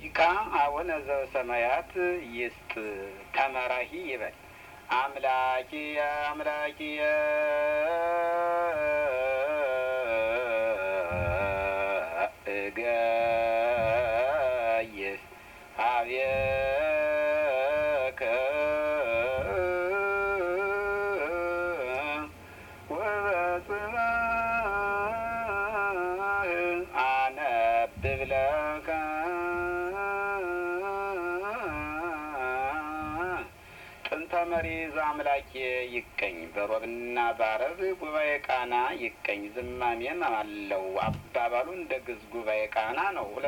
ይካ አቡነ ዘበሰማያት ይስጥ ተመራሂ ይበል አምላኪየ አምላኪየ እገይስ ሀቤከ ወበጽባህ አነብብ ለከ ጥንተ መሪዝ አምላኬ ይቀኝ በሮብና በአረብ ጉባኤ ቃና ይቀኝ ዝማሜም አለው አባባሉ እንደ ግዝ ጉባኤ ቃና ነው።